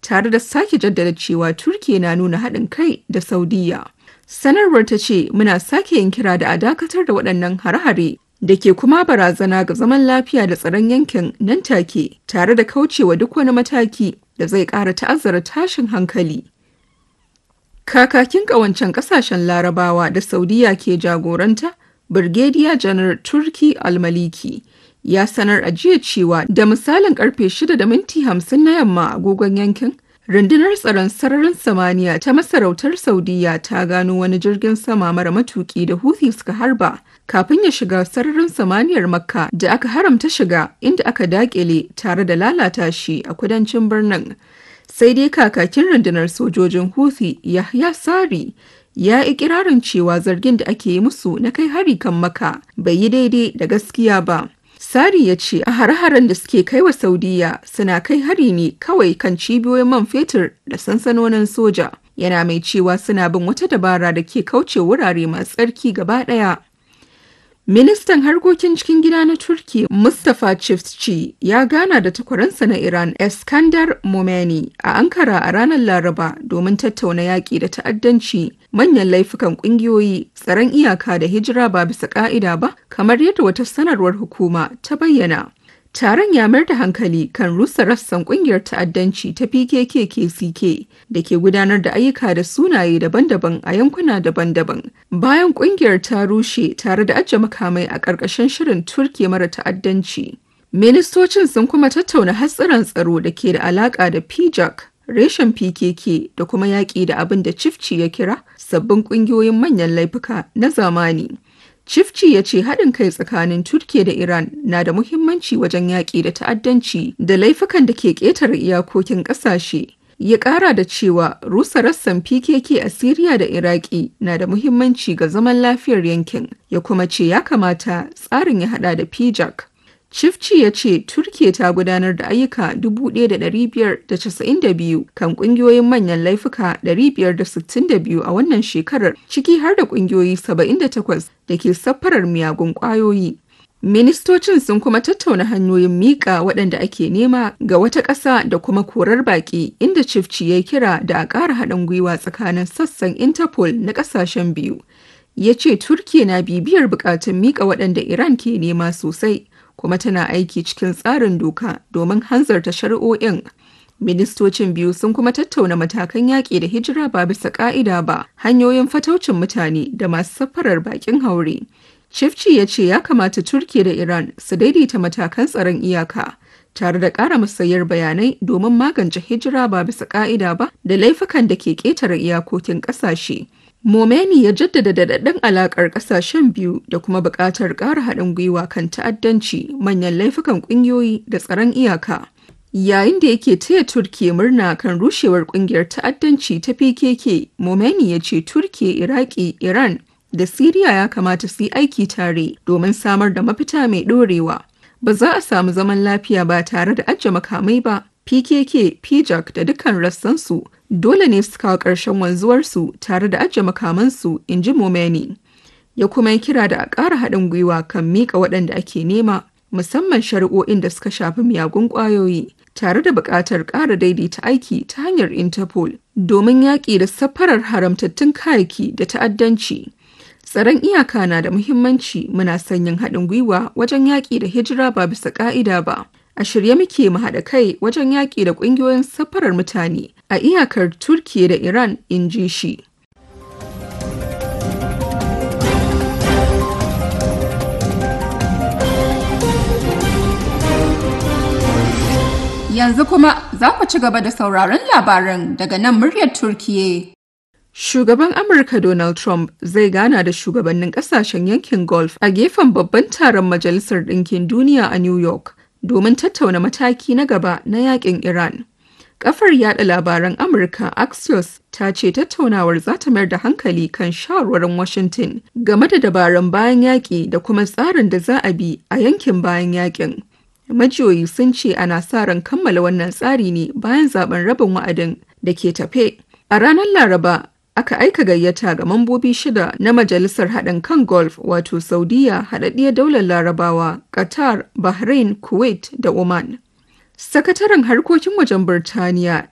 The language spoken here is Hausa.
tare da sake jaddada cewa Turkiya na nuna haɗin kai da Saudiya. Sanarwar ta ce muna sake yin kira da a dakatar da waɗannan hare-hare da ke kuma barazana ga zaman lafiya da tsaron yankin nan take tare da kaucewa duk wani mataki da zai ƙara ta'azzara tashin hankali. Kakakin ƙawancen ƙasashen Larabawa da Saudiya ke jagoranta, Birgediya Janar Turki Almaliki, ya sanar a jiya cewa da misalin karfe 6 da minti 50 na yamma agogon yankin, rundunar tsaron sararin samaniya ta masarautar Saudiya ta gano wani jirgin sama mara matuki da Houthi suka harba kafin ya shiga sararin samaniyar Makka da aka haramta shiga inda aka dakile tare da lalata shi a kudancin birnin. sai dai kakakin rundunar sojojin Houthi Yahya Sari ya ikirarin cewa zargin da ake yi musu na kai hari kan maka bai yi daidai da gaskiya ba. Sari ya ce a hare-haren da suke kai wa Saudiya suna kai hari ne kawai kan cibiyoyin man fetur da sansanonin soja. Yana mai cewa suna bin wata dabara da ke kauce wurare masu tsarki gaba ɗaya. Ministan harkokin cikin gida na Turki Mustapha Çiftçi ya gana da takwaransa na Iran Eskandar Momeni a Ankara a ranar Laraba domin tattauna yaƙi da ta'addanci manyan laifukan ƙungiyoyi tsaron iyaka da hijira ba bisa ƙa'ida ba kamar yadda wata sanarwar hukuma ta bayyana. Taron ya mayar da hankali kan rusa rassan kungiyar ta'addanci ta PKK-KCK da ke gudanar da ayyuka da sunaye daban-daban a yankuna daban-daban. Bayan kungiyar ta rushe tare da ajiye makamai a ƙarƙashin shirin Turkiya mara ta'addanci. Ministocin sun kuma tattauna hatsarin tsaro da ke da alaƙa da PJAK, reshen PKK da kuma yaƙi da abin da Cifci ya kira sabbin ƙungiyoyin manyan laifuka na zamani. Cifci ya ce haɗin kai tsakanin Turkiya da Iran na da muhimmanci wajen yaƙi da ta'addanci da laifukan da ke ƙetare iyakokin ƙasashe. Ya ƙara da cewa rusa rassan PKK a Siriya da Iraki na da muhimmanci ga zaman lafiyar yankin, ya kuma ce ya kamata tsarin ya haɗa da PJAK. Cifci ya ce Turkiya ta gudanar da ayyuka 1,592 kan kungiyoyin manyan laifuka 562 a wannan shekarar ciki har da kungiyoyi 78 da ke safarar miyagun kwayoyi. Ministocin sun kuma tattauna hanyoyin miƙa waɗanda ake nema ga wata ƙasa da kuma korar baƙi inda Cifci ya kira da a ƙara haɗin gwiwa tsakanin sassan Interpol na ƙasashen biyu. Ya ce Turkiya na bibiyar buƙatun miƙa waɗanda Iran ke nema sosai. kuma tana aiki cikin tsarin doka domin hanzarta shari'o'in. Ministocin biyu sun kuma tattauna matakan yaƙi da hijira ba bisa ƙa'ida ba, hanyoyin fataucin mutane da masu safarar baƙin haure. Shifci ya ce ya kamata Turkiya da Iran su daidaita matakan tsaron iyaka, tare da ƙara musayar bayanai domin magance hijira ba bisa ƙa'ida ba da laifukan da ke ƙetare iyakokin ƙasashe. Momeni ya jaddada daɗaɗɗen alaƙar ƙasashen biyu da kuma buƙatar ƙara haɗin gwiwa kan ta'addanci manyan laifukan ƙungiyoyi da tsaron iyaka. Yayin da yake taya Turkiya murna kan rushewar ƙungiyar ta'addanci ta PKK, Momeni ya ce Turkiya, Iraki, Iran da Siriya ya kamata su yi aiki tare domin samar da mafita mai ɗorewa. Ba za a samu zaman lafiya ba tare da ajiye makamai ba. PKK, PJAK da dukkan rassansu dole ne su kawo ƙarshen wanzuwarsu tare da ajiye makamansu in ji Momeni. Ya kuma yi kira da a ƙara haɗin gwiwa kan miƙa waɗanda ake nema musamman shari'o'in da suka shafi miyagun ƙwayoyi tare da buƙatar ƙara daidaita aiki ta hanyar Interpol domin yaƙi da safarar haramtattun kayayyaki da ta'addanci. Tsaron iyaka na da muhimmanci muna sanyin haɗin gwiwa wajen yaƙi da hijira ba bisa ƙa'ida ba. a shirye muke mu haɗa kai wajen yaƙi da ƙungiyoyin safarar mutane a iyakar Turkiya da Iran in ji shi. Yanzu kuma za ku ci gaba da sauraron labaran daga nan muryar Turkiye. Shugaban Amurka Donald Trump zai gana da shugabannin kasashen yankin Gulf a gefen babban taron Majalisar Ɗinkin Duniya a New York. domin tattauna mataki na gaba na yakin Iran. Kafar yada labaran Amurka Axios ta ce tattaunawar za ta mayar da hankali kan shawarwarin Washington game da dabarun bayan yaƙi da kuma tsarin da za a bi a yankin bayan yaƙin. Majiyoyi sun ce ana sa ran kammala wannan tsari ne bayan zaben rabin wa'adin da ke tafe. A ranar Laraba, aka aika gayyata ga mambobi shida na Majalisar Haɗin kan Gulf wato Saudiya, Haɗaɗɗiyar Daular Larabawa, Qatar, Bahrain, Kuwait da Oman. Sakataren harkokin wajen Birtaniya